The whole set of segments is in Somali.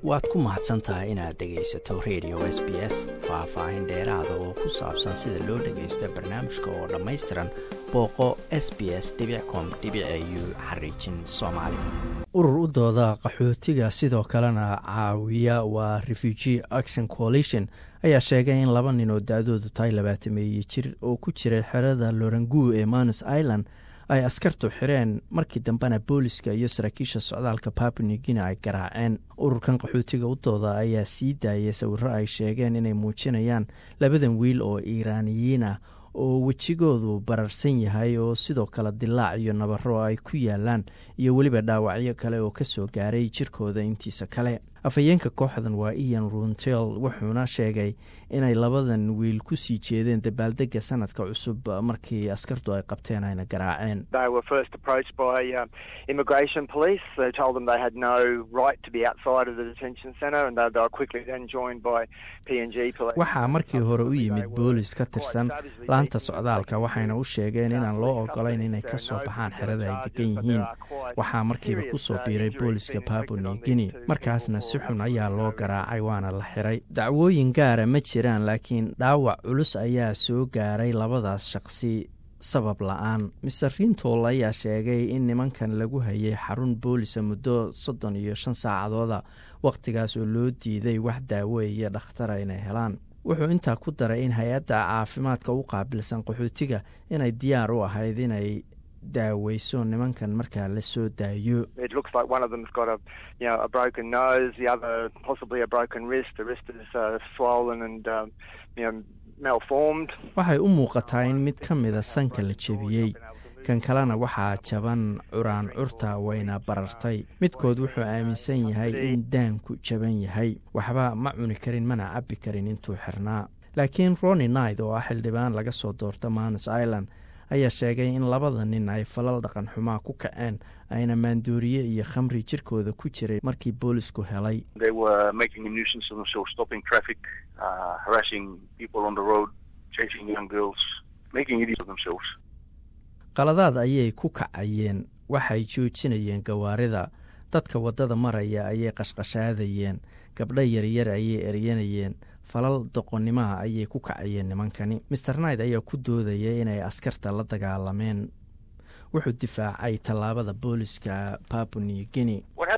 waad ku mahadsan tahay inaad dhegaysato radio s b s faah-faahin dheeraada oo ku saabsan sida loo dhagaysto barnaamijka oo dhammaystiran booqo s b s com u xariijin soomaali urur u dooda qaxootiga sidoo kalena caawiya waa refugee action coalition ayaa sheegay in laba nin oo da-doodu tahay labaatameeye jir oo ku jiray xerada lorangu ee manus island ay askartu xireen markii dambena booliska iyo saraakiisha socdaalka papnigina ay garaaceen ururkan qaxootiga u dooda ayaa sii daayay sawiro ay sheegeen inay muujinayaan labadan wiil oo iiraaniyiin ah oo wejigoodu bararsan yahay oo sidoo kale dilaac iyo nabaro ay ku yaalaan iyo weliba dhaawacyo kale oo ka soo gaaray jirkooda intiisa kale afhayeenka kooxdan waa ian runtel wuxuuna sheegay inay labadan wiil ku sii jeedeen dabaaldega sanadka cusub markii askartu ay qabteen ayna garaaceen waxaa markii hore u yimid boolis ka tirsan laanta socdaalka waxayna u sheegeen inaan loo ogolayn inay ka soo baxaan xerada ay degan yihiin waxaa markiiba kusoo biiray booliska babuni guine markaasna si xun ayaa loo garaacay waana la xiray dacwooyin gaara ma jiraan laakiin dhaawac culus ayaa soo gaaray labadaas shaqsi sabab la-aan mister rintol ayaa sheegay in nimankan lagu hayay xarun boolisa muddo soddon iyo shan saacadooda wakhtigaas oo loo diiday wax daawo iyo dhakhtara inay helaan wuxuu intaa ku daray in hay-adda caafimaadka u qaabilsan qaxootiga inay diyaar u ahayd inay daaweyso nimankan markaa la soo daayo waxay u muuqataa in mid ka mida sanka la jebiyey kan kalena waxaa jaban curaan curta wayna barartay midkood wuxuu aaminsan yahay in daanku jaban yahay waxba ma cuni karin mana cabbi karin intuu xirnaa laakiin roni night oo ah xildhibaan laga soo doorta manus island ayaa sheegay in labada nin ay falal dhaqan xumaa ku kaceen ayna maandooriye iyo khamri jirkooda ku jiray markii boolisku helay qaladaad ayay ku kacayeen waxay joojinayeen gawaarida dadka waddada maraya ayay qashqashaadayeen gabdho yaryar ayay eryanayeen falal doqonnimaha ayay ku kacayeen nimankani master night ayaa ku doodaya inay askarta la dagaalameen wuxuu difaacay tallaabada booliska babuni guine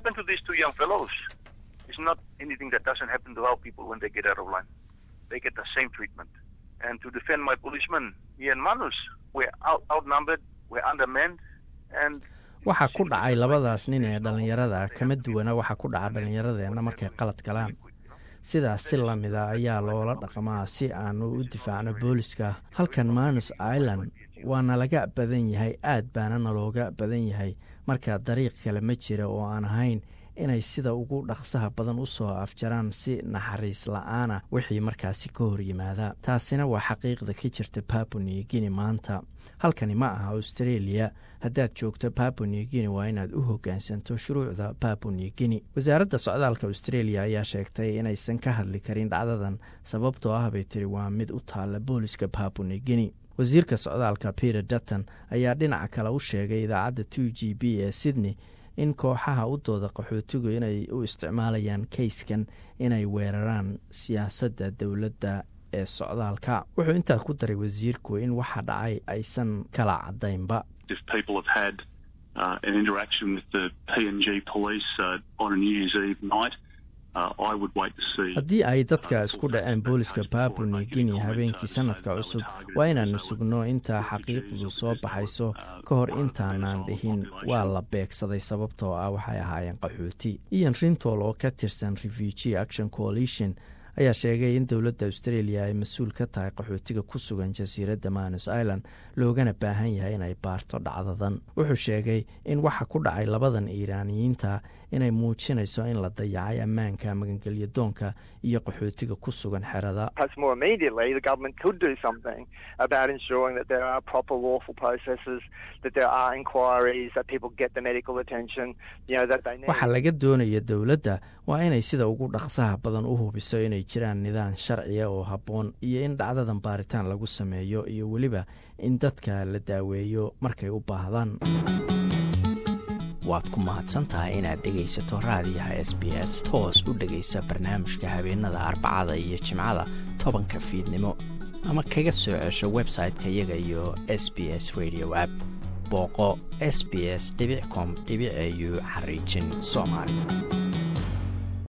waxaa ku dhacay labadaas nin ee dhallinyarada kama duwana waxaa ku dhaca dhallinyaradeenna markay qalad galaan sidaas si lamida ayaa loola dhaqmaa si aanu u difaacno booliska halkan manus island waana laga badan yahay aad baana nalooga badan yahay marka dariiq kale ma jira oo aan ahayn inay sida ugu dhaqsaha badan u soo afjaraan si naxariis la-aana wixii markaasi ka hor yimaada taasina waa xaqiiqda ka jirta babuni guine maanta halkani ma aha australia haddaad joogto babuni guine waa inaad u hoggaansanto shuruucda babuni guine wasaaradda socdaalka australia ayaa sheegtay inaysan ka hadli karin dhacdadan sababtoo ah bay tiri waa mid u taalla booliska babuni guine wasiirka socdaalka peter dutton ayaa dhinaca kale u sheegay idaacadda two g b ee sydney in kooxaha u dooda qaxootigu inay u isticmaalayaan kayskan inay weeraraan siyaasadda dowladda ee socdaalka wuxuu intaa ku daray wasiirku in waxa dhacay aysan kala caddaynba haddii ay dadka isku dhaceen booliska babuni guine habeenkii sanadka cusub waa inaanu sugno intaa xaqiiqdu soo baxayso ka hor intaanaan dhihin waa la beegsaday sababtoo ah waxay ahaayeen qaxooti ian rintol oo ka tirsan refugee action coalition ayaa sheegay in dowladda australia ay mas-uul ka tahay qaxootiga ku sugan jasiiradda manus island loogana baahan yahay inay baarto dhacdadan wuxuu sheegay in waxa ku dhacay labadan iiraaniyiinta inay muujinayso in la dayacay ammaanka magangelyo doonka iyo qaxootiga ku sugan xerada waxaa laga doonaya dowladda waa inay sida ugu dhaqsaha badan u hubiso inay jiraan nidaam sharciya oo habboon iyo in dhacdadan baaritaan lagu sameeyo iyo weliba in dadka la daaweeyo markay u baahdaan waad ku mahadsan tahay inaad dhegaysato raadiyaha s b s toos u dhegaysa barnaamijka habeenada arbacada iyo jimcada tobanka fiidnimo ama kaga soo cesho website-ka iyaga iyo s b s radio app booqo s b s com au xariijin soomaali